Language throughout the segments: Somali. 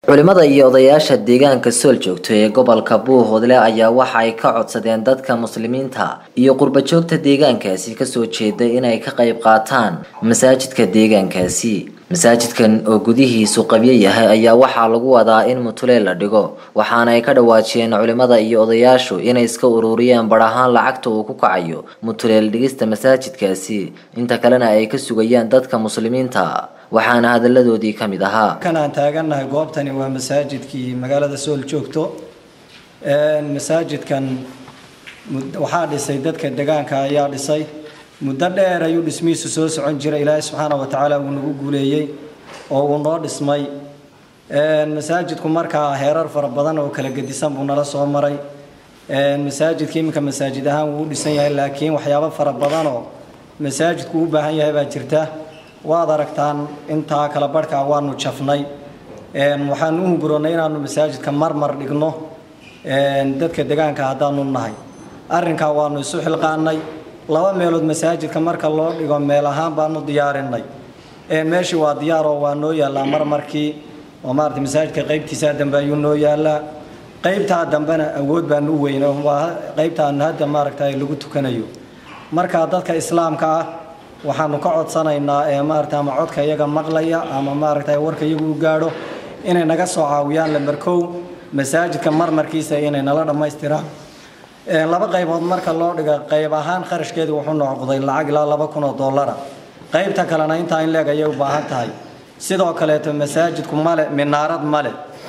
culimada iyo odayaasha deegaanka sool joogto ee gobolka buuhoodle ayaa waxa ay ka codsadeen dadka muslimiinta iyo qurbajoogta deegaankaasi kasoo jeeda inay ka qayb qaataan masaajidka deegaankaasi masaajidkan oo gudihiisu qabyo yahay ayaa waxaa lagu wadaa in mutuleel la dhigo waxaana ay ka dhawaajiyeen culimada iyo odayaashu inay iska ururiyeen bar ahaan lacagta uu ku kacayo mutuleel dhigista masaajidkaasi inta kalena ay ka sugayaan dadka muslimiinta waxaana hadaladoodii ka mid ahaa kan aan taagannahay goobtani waa masaajidkii magaalada sool joogto masaajidkan waxaa dhisay dadka degaanka ayaa dhisay muddo dheer ayuu dhismihiisu soo socon jiray ilaahay subxaana wa tacaala uu nagu guuleeyey oo uu noo dhismay masaajidku markaa heerar fara badan oo kala gedisan buu nala soo maray masaajidka iminka masaajid ahaan wuu u dhisan yahay laakiin waxyaabo fara badanoo masaajidku u baahan yahay baa jirta waad aragtaan intaa kala barhkaa waanu jafnay waxaanu u hunguroonnay inaanu masaajidka marmar dhigno dadka degaanka haddaanu nahay arrinkaa waanu isu xilqaanay laba meelood masaajidka marka loo dhigo meel ahaan baanu diyaarinay meeshii waa diyaaroo waa noo yaallaa marmarkii oo maarata masaajidka qaybtiisaa dambe ayuu noo yaallaa qaybtaa dambena awood baanu u weyna waa qaybtaanu hadda maaragta lagu tukanayo marka dadka islaamka ah waxaanu ka codsanaynaa ee maarata ama codka iyaga maqlaya ama maaragta warka iyagu u gaadho inay naga soo caawiyaan lambarkow masaajidka marmarkiisa inay nala dhammaystiraan laba qaybood marka loo dhiga qayb ahaan kharashkeedu wuxuu noqday lacag ilaa laba kun oo dollara qaybta kalena intaa in leeg ayay u baahan tahay sidoo kaleeto masaajidku male minaarad male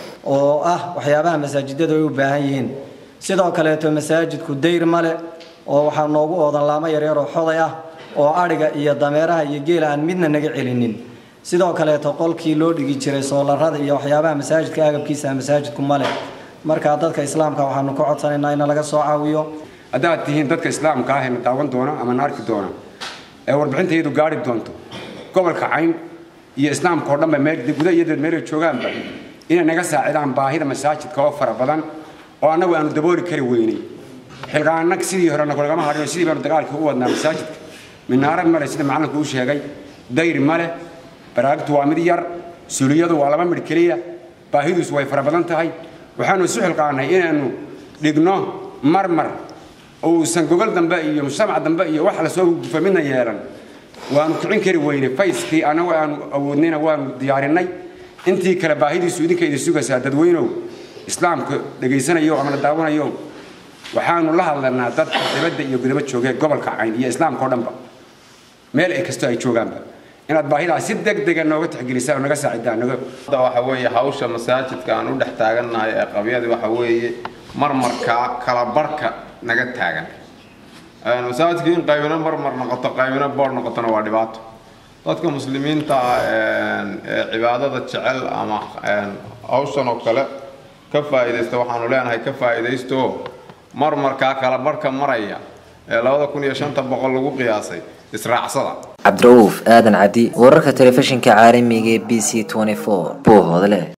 oo ah waxyaabaha masaajidadu ay u baahan yihiin sidoo kaleeto masaajidku dayr male oo waxaa noogu oodan laamo yaryar oo xoday ah oo adhiga iyo dameeraha iyo geela aan midna naga celinin sidoo kaleeto qolkii loo dhigi jiray soolarada iyo waxyaabaha masaajidka agabkiisa masaajidku male markaa dadka islaamka waxaanu ka codsanaynaa in laga soo caawiyo haddaad tihiin dadka islaamka ah ee na daawan doona ama na arki doona ee warbixintayadu gaari doonto gobolka cayn iyo islaamka oo dhanba meel guda iyo dad meelay joogaanba inay naga saacidaan baahida masaajidka oo fara badan oo annagu aanu dabooli kari weynay xilqaanag sidii hore nagulagama hadhin sidii baanu dagaalkii u wadnaa masaajidka minaarad male sida macalinku uu sheegay dayr male baraagtu waa mid yar suliyadu waa laba midh keliya baahidiisu way fara badan tahay waxaanu isu xilqaanay inaanu dhigno marmar uusan gogol dambe iyo mujtamac dambe iyo wax lasoo gufa midna yeelan waanu kicin kari weynay fayskii annagu aanu awoodnayna waanu diyaarinay intii kale baahidiisu idinka idin sugaysaa dadweynow islaamka dhegaysanayo ama la daawanayo waxaanu la hadlanaa dadka dibadda iyo gudaba joogee gobolka cayn iyo islaamka oo dhanba meel ay kastoo ay joogaanba inaad baahidaas si degdega nooga tixgelisaan oo naga saacidaan naga waxa weeye hawsha masaajidka aan u dhex taagannahay ee qabyadii waxa weeye marmarka kala barhka naga taagan masaajidka in qaybina marmar noqoto qaybina boor noqotona waa dhibaato dadka muslimiinta ee cibaadada jecel ama hawshan oo kale ka faa'iidaysta waxaanu leenahay ka faa'iidaysto marmarkaa kala barhka maraya ee labada kun iyo shanta boqol lagu qiyaasay israacsada cabdirauuf aadan cadi wararka telefishinka caalamiga ee b c buuhoodle